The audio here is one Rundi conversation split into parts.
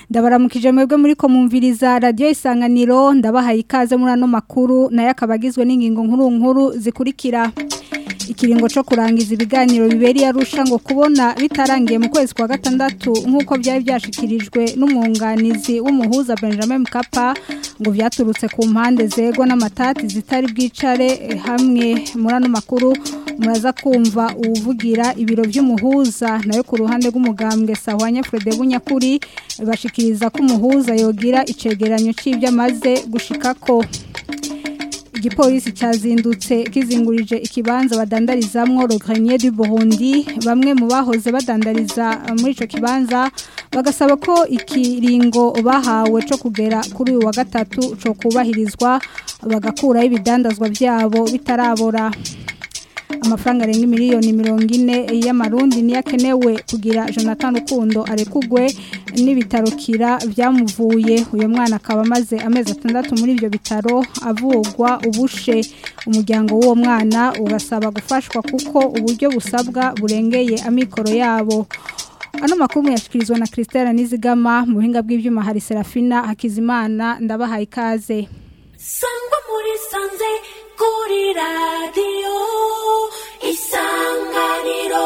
ndabaramukije mwebwe muri ko mumviriza radio isanganiro ndabahaye ikaze muri ano makuru nayo akabagizwe n'ingingo nkuru nkuru zikurikira ikiringo cyo kurangiza ibiganiro biberi yarusha ngo kubona bitarangiye mu kwezi kwa gatandatu nk'uko byari byashikirijwe n'umwunganizi w'umuhuza Benjamin Mkapa ngo byaturutse ku mpande zegwa n'amatati zitari bwicare hamwe muri ano makuru muraza kumva uvugira ibiro by'umuhuza nayo ku ruhande rw'umugambwe Sahwanya Frede Bunyakuri bashikiriza ko umuhuza yogira icegeranyo c'ibyo amaze gushikako igipolisi cyazindutse kizingurije ikibanza badandarizamwo Le Grenier du Burundi bamwe mu bahoze badandariza muri ico kibanza bagasaba ko ikiringo bahawe cyo kugera kuri uyu wa gatatu cyo kubahirizwa bagakuraho ibidandazwa byabo bitarabora amafaranga arenga miliyoni mirongo ine y'amarundi niyo akenewe kugira jonathan rukundo arekugwe n'ibitaro kira byamuvuye uyu mwana akaba amaze amezi atandatu muri ibyo bitaro avugwa ubushe umuryango w'uwo mwana ugasaba gufashwa kuko uburyo busabwa burengeye amikoro yabo ano makuru muyashyikirizwa na christelle nizigama mu buhinga bw'ibyuma hari serafina hakizimana ndabahaye ikaze sangwa muri sanze kuri radiyo isanganiro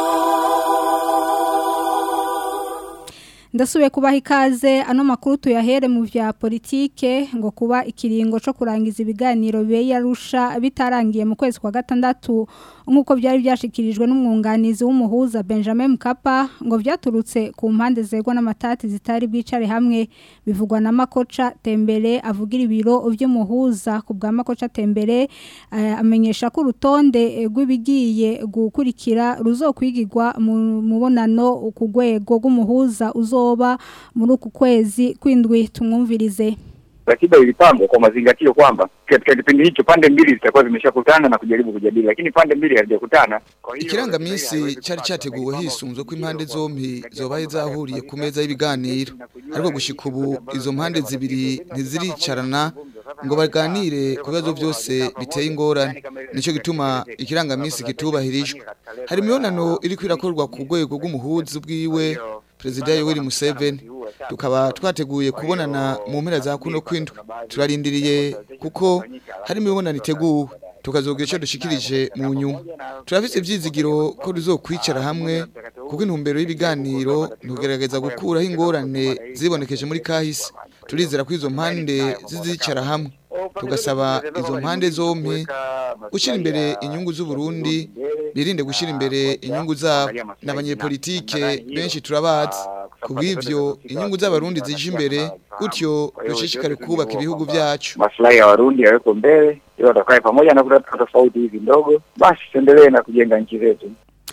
ndasubiye kubaha ikaze ano makuru tuyahere mu vya politike ngo kuba ikiringo cyo kurangiza ibiganiro bibe yarusha bitarangiye mu kwezi kwa gatandatu nk'uko byari byashikirijwe n'umwunganizi w'umuhuza Benjamin Mkapa ngo byaturutse ku mpande zegwa n'amatati zitari bwicare hamwe bivugwa na Makoca Tembere avugira ibiro by'umuhuza ku bwa Makoca Tembere uh, amenyesha ko urutonde rw'ibigiye gukurikira ruzokwigirwa mu mubonano ku rwego rw'umuhuza uzo kuzoba muri uku kwezi kwindwi tumwumvirize ratiba ilipangwa kwa mazingatio kwamba katika kipindi hicho pande mbili zitakuwa zimeshakutana na kujaribu kujadili, lakini pande mbili hazijakutana. Ikirangamisi cari categuwe hisunzwe ko impande zompi zobaye zahuriye ku meza y'ibiganiro, ariko gushika ubu izo mpande zibiri ntiziricarana ngo baganire ku bibazo byose biteye ingorane nicyo gituma ikirangamisi kitubahirijwe hari imibonano iri kwirakorwa ku rwego rw'umuhuzi bwiwe perezida Yoweri Museveni tukaba twateguye kubonana mu mpera za kuno kwindwi turarindiriye kuko hari imibonano iteguwe tukazogira icyo dushikirije mu nyuma turafite ibyizigiro ko tuzokwicara hamwe kuko intumbero y'ibiganiro ntugerageza gukuraho ingorane zibonekeje muri kahise turizera ko izo mpande zizicara hamwe tugasaba izo mpande zompi gushyira imbere inyungu z'uburundi birinde gushyira imbere inyungu zabo n'abanyepolitike benshi turabazi ku bw'ibyo inyungu z'abarundi zije imbere gutyo dushishikare kubaka ibihugu byacu maslahi ya warundi yaweko mbele ili watakae pamoja na kutatua tofauti hizi ndogo basi tuendelee na kujenga nchi zetu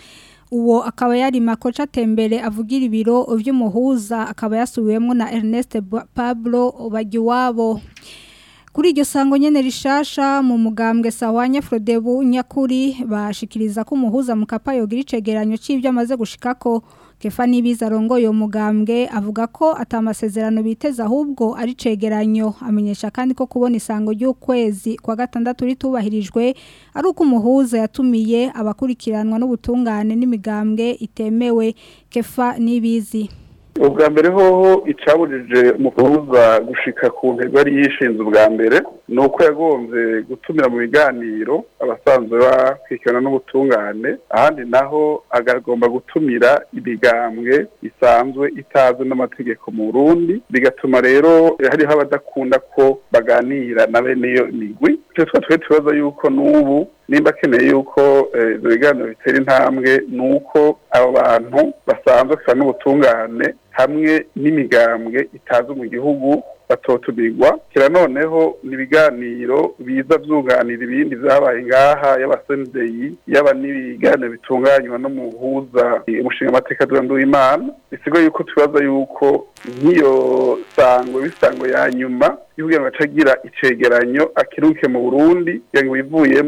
uwo akaba yari makoca tembere avugira ibiro by'umuhuza akaba yasubiwemo na Ernest Pablo Bagiwabo kuri iryo sango nyene rishasha mu mugambwe Sawanya Frodebu nyakuri bashikiriza ko umuhuza mukapa yogira icegeranyo c'ivyo amaze gushikako Kefa nibiza rongoye umugambwe avuga ko atamasezerano biteza ahubwo ari cegeranyo amenyesha kandi ko kubona isango ry'ukwezi kwa gatandatu ritubahirijwe ari uko umuhuza yatumiye abakurikiranwa n'ubutungane n'imigambwe itemewe Kefa nibizi ubwa mbere hoho icabujije umuhuza gushika ku ntego yari yishinze ubwa mbere ni uko yagombye gutumira mu biganiro abasanzwe bakurikirana n'ubutungane ahandi naho agomba gutumira imigambwe isanzwe itazwi n'amategeko mu burundi bigatuma rero hariho abadakunda ko baganira na bene iyo migwi icyo twa twe tubaza yuko n'ubu nimba akeneye yuko ibyo biganiro bitera intambwe ni uko abo bantu basanzwe kandi n'ubutungane hamwe n'imigambwe itazwi mu gihugu batotumirwa kira noneho ni ibiganiro biza byunganira ibindi byabaye ngaha y'abasendeyi yaba n'ibiganiro bitunganywa no mu huza umushinga amateka w'imana bisigo yuko tubaza yuko nk'iyo sangwe bisango ya nyuma kugira ngo acagira icegeranyo akiruke mu burundi kugira ngo bivuyemwo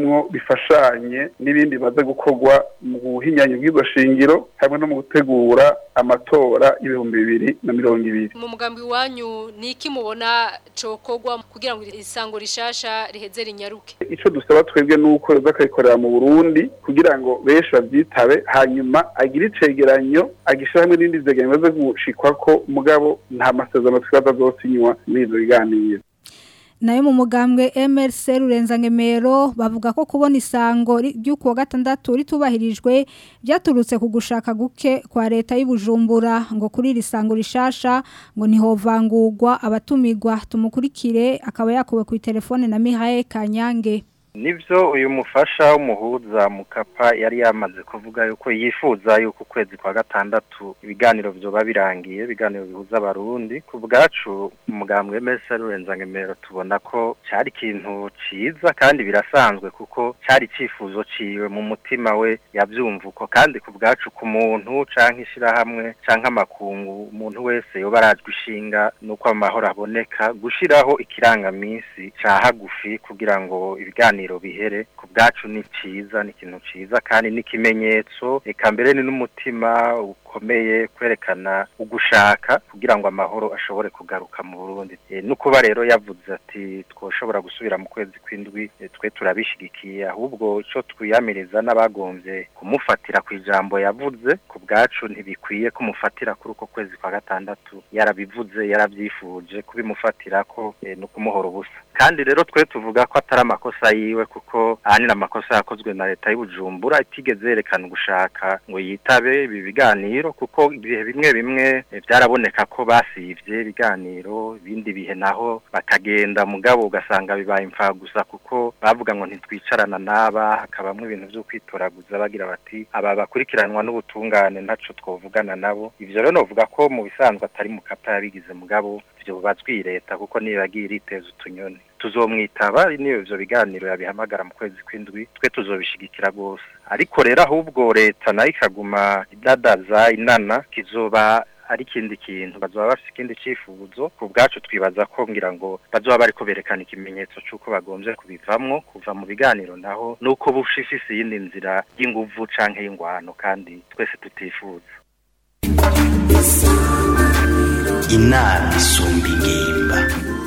bifashanye n'ibindi bimaze gukorwa mu buhinyanya bw'iryo shingiro hamwe no mu gutegura amatora y'ibihumbi bibiri na mirongo ibiri mu mugambi wanyu ni iki mubona cokorwa kugira ngo isango rishasha riheze rinyaruke icyo dusaba twebwe ni uko yoza akayikorera mu burundi kugira ngo benshi babyitabe hanyuma agire icegeranyo agishyira hamwe n'indi vyegeranyo bimaze gushikwa ko mugabo nta masezerano twibaza azosinywa muri ivyo biganiro nayo mu mugambwe MRC Rurenza-Ngemero bavuga ko kubona isango ry'uko wa gatandatu ritubahirijwe byaturutse ku gushaka guke kwa leta y'Ibujumbura ngo kuri iri sango rishasha ngo nihovangurwa abatumigwa tumukurikire akaba yakuwe ku telefone na Mihaye Kanyange nibyo uyu mufasha w'umuhuza mukapa yari yamaze kuvuga yuko yifuza yuko ukwezi kwa gatandatu ibiganiro byoba birangiye ibiganiro bihuza abarundi ku bwacu umugambwe mese rurenza tubona ko cyari ikintu cyiza kandi birasanzwe kuko cyari icyifuzo ciwe mu mutima we yabyumva uko kandi ku bwacu ku muntu cyangwa ishyirahamwe cyangwa amakungu umuntu wese yoba arajwe ishinga nuko amahoro aboneka gushyiraho ikirangaminsi cya hagufi kugira ngo ibiganiro bihere ku bwacu ni cyiza ni ikintu cyiza kandi n'ikimenyetso reka mbere ni n'umutima ukomeye kwerekana ugushaka kugira ngo amahoro ashobore kugaruka mu Burundi no kuba rero yavuze ati twoshobora gusubira mu kwezi kw'indwi twe turabishigikiye ahubwo icyo twiyamiriza n'abagombye kumufatira ku ijambo yavuze ku bwacu ntibikwiye kumufatira kuri uko kwezi kwa gatandatu yarabivuze yarabyifuje kubimufatira ko ni ukumuhora ubusa kandi rero twe tuvuga ko atari amakosa yiwe kuko ahanini amakosa yakozwe na leta y'ubujumbura itigeze yerekana ugushaka ngo yitabe ibi biganiro kuko ibihe bimwe bimwe byaraboneka ko basivye ibiganiro ibindi bihe naho bakagenda mugabo ugasanga bibaye imfa gusa kuko bavuga ngo ntitwicarana n'aba hakabamwo ibintu vyo kwitoraguza bagira bati aba bakurikiranwa n'ubutungane ntaco twovugana nabo ivyo rero novuga ko mu bisanzwe atari mu kapa yabigize mugabo ivyo bazwi leta kuko niyo yagiye iriteza utunyoni tuzomwitaba niyo ivyo biganiro yabihamagara mu kwezi kw'indwi twe tuzobishigikira rwose ariko rero ahubwo leta nayo ikaguma idadaza inana kizoba ari ikindi kintu bazoba bafite ikindi cyifuzo ku bwacu twibaza ko ngira ngo bazoba bariko berekana ikimenyetso c'uko bagombye kubivamwo kuva mu biganiro naho nuko bushifise iyindi nzira y'inguvu canke y'ingwano kandi twese tutifuza inama isumba ingimba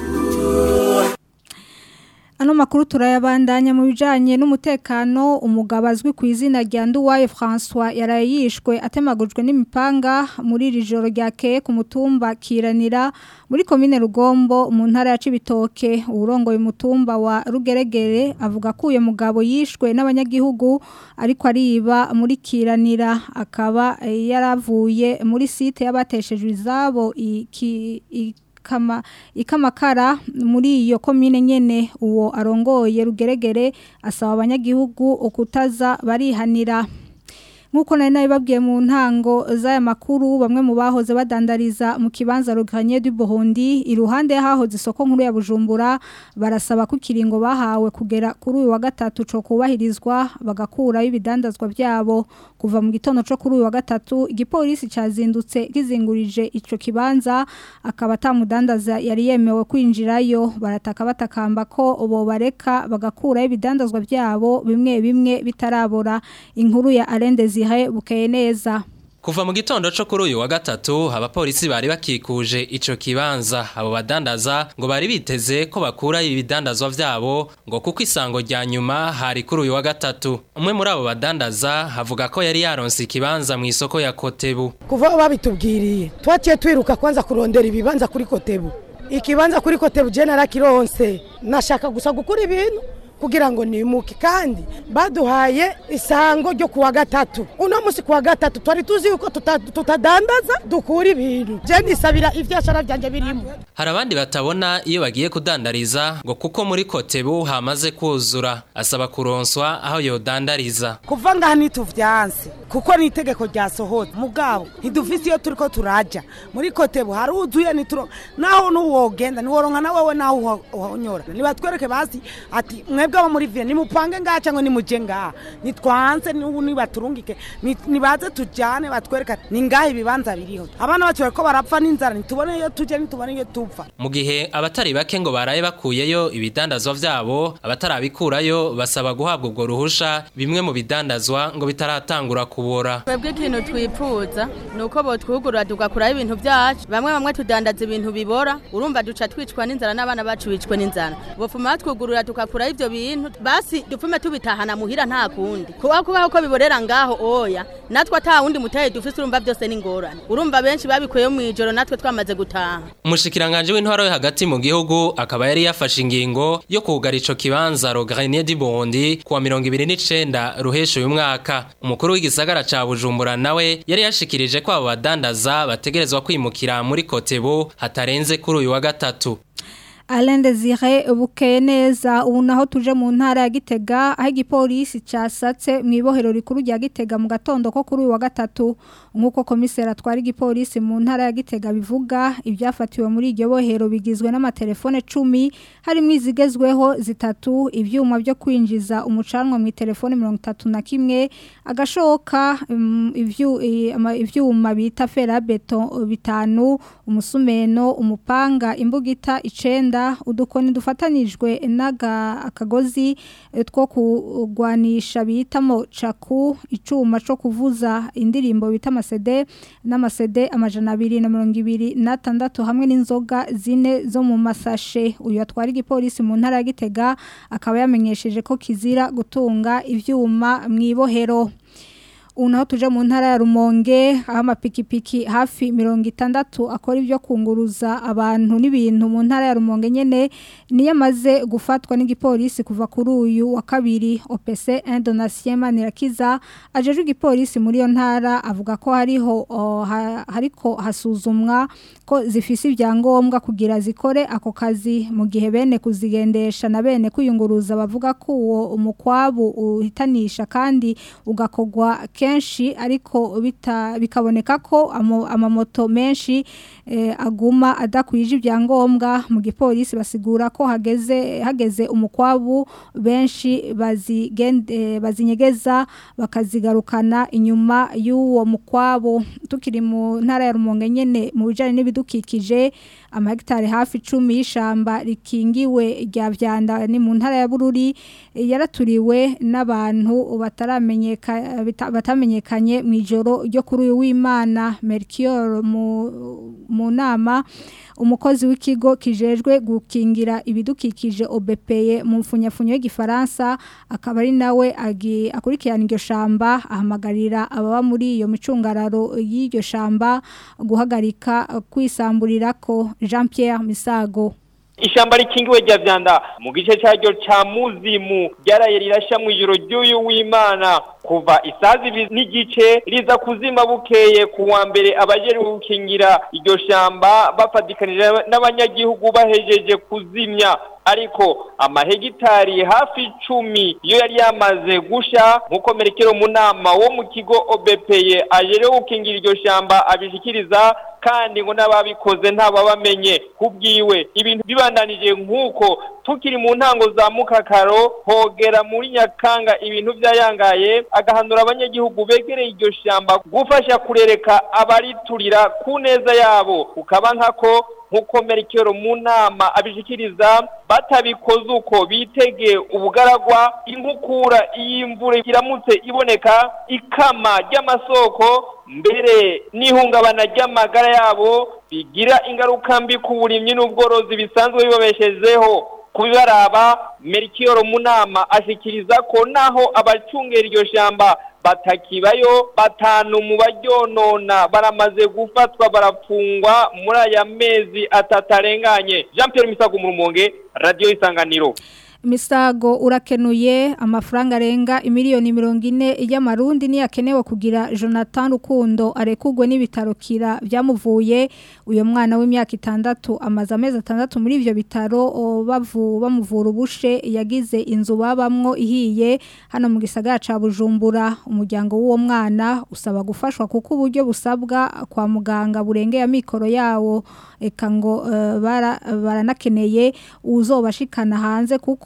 Ano makuru turayabandanya mu bijanye n'umutekano umugabo azwi ku izina rya Nduwaye François yarayishwe atemagujwe n'imipanga muri iri joro ryakeye ku mutumba Kiranira muri komine Rugombo mu ntara ya Cibitoke urongoye umutumba wa Rugeregere avuga ko uyo mugabo yishwe n'abanyagihugu ariko ariba muri Kiranira akaba yaravuye muri site y'abateshejwe izabo iki, iki kama ikamakara muri iyo komine nyene uwo arongoye rugeregere asaba abanyagihugu okutaza barihanira Nkuko nari nabibabwiye mu ntango z'aya makuru bamwe mu bahoze badandariza mu kibanza Ruganye du Burundi iruhande yahahoze isoko nkuru ya Bujumbura barasaba ko kiringo bahawe kugera kuri uyu wa gatatu cyo kubahirizwa bagakura ibidandazwa byabo kuva mu gitondo cyo kuri uyu wa gatatu igipolisi cyazindutse kizingurije ico kibanza akaba atamudandaza yari yemewe kwinjirayo barataka batakamba ko ubo bareka bagakura ibidandazwa byabo bimwe bimwe bitarabora inkuru ya Arendezi zihaye bukeye neza Kuva mu gitondo cyo kuri uyu wa gatatu abapolisi bari bakikuje ico kibanza abo badandaza ngo bari biteze ko bakura ibidandazwa vyabo ngo kuko isango rya nyuma hari kuri uyu wa gatatu umwe muri abo badandaza havuga ko yari yaronse ikibanza mu isoko ya Kotebu kuva babitubwiriye twaciye twiruka kwanza kurondera ibibanza kuri Kotebu ikibanza kuri Kotebu je narakironse nashaka gusa gukura ibintu kugira ngo nimuke kandi baduhaye isango ryo kuwa gatatu uno musi kuwa gatatu twari tuzi yuko tutadandaza dukura ibintu je nisabira ivyashara vyanje birimo hari abandi batabona iyo bagiye kudandariza ngo kuko muri kotebu hamaze kuzura asaba kuronswa aho yodandariza kuva ngaha nituvyanse kuko ni itegeko ryasohotse mugabo ntidufise iyo turiko turaja muri kotebu haruzuye nituro naho nuwogenda niworonka na wewe naho uhonyora nibatwereke basi ati mwe mwebwe abo muri viye nimupange ngaha cyangwa nimuje ngaha nitwanze n'ubu nibaturungike ni- nibaze tujyane batwereka ni ngaha ibibanza biriho abana bacu bariko barapfa n'inzara ntitubone iyo tujya ntitubone iyo tupfa mu gihe abatari bake ngo baraye bakuyeyo ibidandazwa vyabo abatarabikurayo basaba guhabwa ubwo ruhusha bimwe mu bidandazwa ngo bitaratangura kubora twebwe ikintu twipfuza ni uko botwugurura tugakuraho ibintu byacu bamwe bamwe tudandaza ibintu bibora urumva duca twicwa n'inzara n'abana bacu bicwe n'inzara bopfuma batwugurura tugakuraho ibyo bintu basi dupfume tubitahana muhira nta kundi kuba kubaho ko biborera ngaho oya natwe ata wundi mutahe dufise urumva byose ni ingorane urumva benshi babikuyeyo mu ijoro natwe twamaze gutaha umushikiranganje w'intwaro yo hagati mu gihugu akaba yari yafashe ingingo yo kugara ico kibanza Rogarinier du Burundi kuwa 29 ruhesha uyu mwaka umukuru w'igisagara ca Bujumbura nawe yari yashikirije ko abo badandaza bategerezwa kwimukira muri Kotebu hatarenze kuri uyu wa gatatu Alain Desire bukeye neza ubu naho tuje mu ntara ya Gitega aho igipolisi casatse mu ibohero rikuru rya Gitega mu gatondo ko kuri uyu wa gatatu nkuko komisera atwara igipolisi mu ntara ya Gitega bivuga ibyafatiwe muri iryo bohero bigizwe n'amatelefone 10 harimo izigezweho zitatu ivyuma byo kwinjiza umucanwa mu telefone 31 agashoka um, ivyu i- ama- ivyuma bita ferabeto bitanu umusumeno umupanga imbugita icenda udukoni dufatanijwe n'aga akagozi eh, two kugwanisha bitamo caku icuma co kuvuza indirimbo bita amasede n'amasede amajana abiri na mirongo ibiri n'atandatu hamwe n'inzoga zine zo mu masashe uyu atwara igipolisi mu ntara ya Gitega akaba yamenyesheje ko kizira gutunga ivyuma mu ibohero ubu naho tuje mu ntara ya rumonge aho amapikipiki hafi mirongo itandatu akora ibyo kunguruza abantu n'ibintu mu ntara ya rumonge nyine niyo amaze gufatwa n'igipolisi kuva kuri uyu wa kabiri opc indonasiyo manirakiza ajeje igipolisi muri iyo ntara avuga ko hariho o, ha- hariko hasuzumwa ko zifise ibyangombwa kugira zikore ako kazi mu gihe bene kuzigendesha na bene kwiyunguruza bavuga ko uwo umukwabu uhitanisha kandi ugakogwa kenshi ariko bita bikaboneka ko amo- amamoto menshi eh, aguma adakwije ibyangombwa mu gipolisi basigura ko hageze hageze umukwabu benshi bazigende bazinyegeza bakazigarukana inyuma y'uwo mukwabu tukiri mu ntara ya Rumonge nyene mu bijanye n'ibidukikije amahegitari hafi 10 y'ishamba rikingiwe rya vyanda ni mu ntara ya Bururi eh, yaraturiwe n'abantu bataramenyeka bita- batamenyekanye mu ijoro ryo kuri uyu w'Imana Melchior mu mu nama umukozi w'ikigo kijejwe gukingira ibidukikije OBPE mu mfunyafunyo y'igifaransa akaba ari nawe agi- akurikirana iryo shamba ahamagarira ababa muri iyo micungararo y'iryo shamba guhagarika kwisamburira ko Jean Pierre Misago Ishamba rikingiwe rya vyanda mu gice cyaryo ca muzimu ryaraye rirasha mu ijoro ry'uyu w'Imana kuva isazi ibiri n'igice riza kuzima bukeye ku wa mbere abajejwe gukingira iryo shamba bafatikanije n'abanyagihugu bahejeje kuzimya ariko amahegitari hafi icumi iyo yari yamaze gusha nk'uko merekero mu nama wo mu kigo OBPE ajerewe gukingira iryo shamba abishikiriza kandi ngo n'ababikoze ntababamenye kubwiwe ibintu bibandanije nk'uko tukiri mu ntango za mukakaro hogera muri nyakanga ibintu byayangaye agahanura abanyagihugu begereye iryo shamba gufasha kurereka abariturira ku neza yabo ukaba nkako nk'uko merikero mu nama abishikiriza batabikoze uko bitege ubugaragwa inkukura iyo imvura iramutse iboneka ikama ry'amasoko mbere n'ihungabana ry'amagara yabo bigira ingaruka mbi ku burimyi n'ubworozi bisanzwe bibabeshejeho kubibaraba merikiyoro mu nama ashikiriza ko naho abacungera iryo shamba batakibayo batanu mu baryonona baramaze gufatwa barafungwa muri aya mezi atatu arenganye jean Pierre misago mu rumonge radiyo isanganiro Misago urakenuye amafaranga arenga imiliyoni mirongo ine y'amarundi ni yakenewe kugira Jonathan Rukundo arekugwe n'ibitaro kira byamuvuye uyo mwana w'imyaka itandatu amaze amezi atandatu muri ivyo bitaro o, bavu bamuvura ubushe yagize inzu babamwo ihiye hano mu gisagara ca Bujumbura umuryango w'uwo mwana usaba gufashwa kuko uburyo busabwa kwa muganga burengeye amikoro yawo eka ngo uh, bara baranakeneye uzobashikana hanze kuko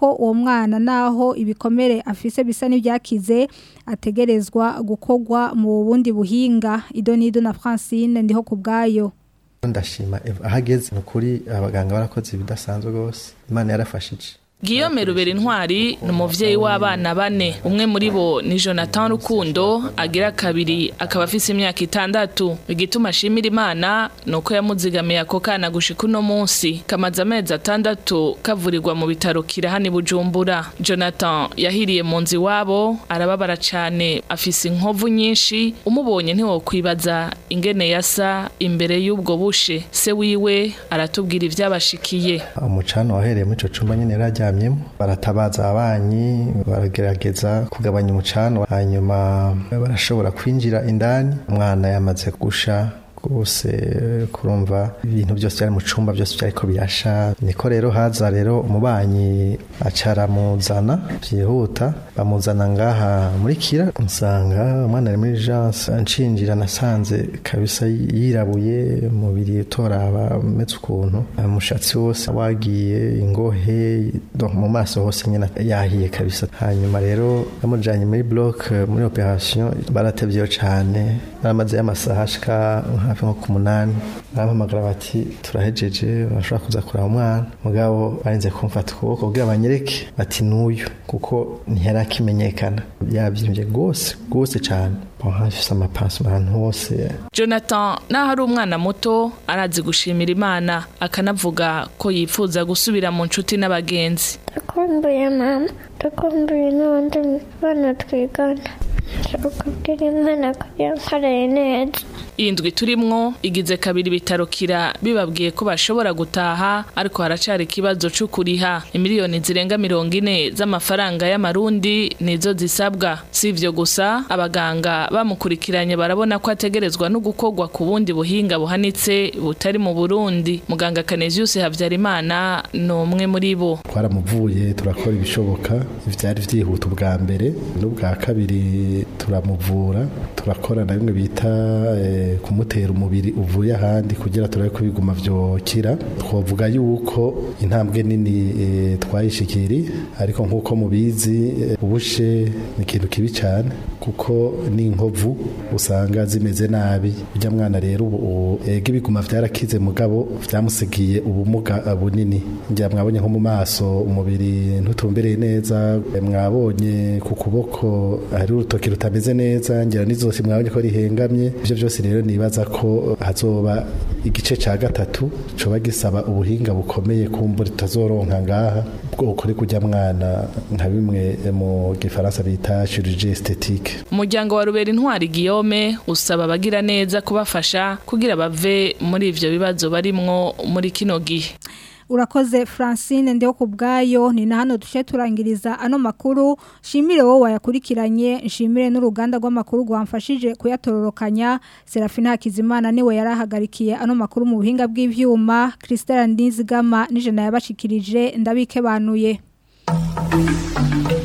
ko uwo mwana naho ibikomere afise bisa n'ibyakize ategerezwa gukogwa mu bundi buhinga idonido na Francine ndiho kubgayo ndashima ahageze ni ukuri abaganga barakoze ibidasanzwe rwose imana yarafashije Guillaume Rubera Intwari ni umuvyeyi w'abana bane umwe muri bo ni Jonathan Rukundo agira kabiri akaba afise imyaka itandatu igituma ashimira Imana nuko yamuzigamiye ako kana gushika uno munsi kamaze amezi atandatu kavurirwa mu bitaro kirahani Bujumbura Jonathan yahiriye mu nzu iwabo arababara cane afise inkovu nyinshi umubonye ntiwokwibaza ingene yasa imbere y'ubwo bushe se wiwe aratubwira ivyabashikiye umucano wahereye muri ico cumba nyene yararyamyemo baratabaza abanyi baragerageza kugabanya umucano hanyuma barashobora kwinjira indani umwana yamaze gusha rwose kurumva ibintu byose byari mu cumba byose byariko birasha niko rero haza rero umubanyi acaramuzana byihuta bamuzana ngaha muri kira nsanga umwana ari muri jance nshinjira nasanze kabisa yirabuye umubiri utoraba umeze ukuntu umushatsi wose wagiye ingohe mu maso hose nyine yahiye kabisa hanyuma rero bamujanye muri bloc muri operation baratevyeyo cane baramaze amasaha ashika hafi nko ku munani barampamagara bati turahejeje bashobora kuza kureba umwana mugabo barinze kumfata ukuboko kugira banyereke bati n'uyu kuko ntiyari akimenyekana yabyimbye rwose rwose cyane hafise amapansi ahantu hose jonathan naho ari umwana muto arazi gushimira imana akanavuga ko yifuza gusubira mu nshuti n'abagenzi dukumbuye mama dukumbuye n'ubundi bana twigana ukubwira imana ko yankoreye neza iyi ndwi turimwo igize kabiri ibitaro kira bibabwiye ko bashobora gutaha ariko haracari ikibazo cyo kuriha imiliyoni zirenga mirongo ine z'amafaranga y'amarundi nizo zisabwa si ivyo gusa abaganga bamukurikiranye barabona ko ategerezwa no gukorwa ku bundi buhinga buhanitse butari mu burundi muganga kaneziyusi habyarimana ni umwe muri bo twaramuvuye turakora ibishoboka ivyari vyihuta ubwa mbere n'ubwa kabiri turamuvura turakora na bimwe bita eh, kumutera umubiri uvuye ahandi kugira turabe ko biguma vyokira twovuga yuko intambwe nini e, twayishikiri ariko nkuko mubizi e, ubushe ni ikintu kibi cyane kuko n'inkovu usanga zimeze nabi ujya mwana rero ubu ega ibiguma vyarakize mugabo vyamusigiye ubumuga bunini njya mwabonye nko mu maso umubiri ntutumbereye neza mwabonye ku kuboko hari urutoki rutameze neza ngira n'izosi mwabonye ko rihengamye ivyo vyose rero nibaza ko hazoba igice ca gatatu coba gisaba ubuhinga bukomeye kumbura tutazoronka ngaha bwoko uri kujya mwana nka bimwe mu gifaransa bita chirurgie esthétique umuryango wa rubera intwari Guillaume usaba abagira neza kubafasha kugira bave muri ivyo bibazo barimwo muri kino gihe urakoze Francine ndeho kubgayo ni na hano dushe turangiriza ano makuru shimire wowe wayakurikiranye nshimire n'uruganda rw'amakuru rwamfashije kuyatororokanya Serafina Hakizimana niwe yarahagarikiye ano makuru mu buhinga bw'ivyuma Christelle Ndizigama nije nayabashikirije ndabike banuye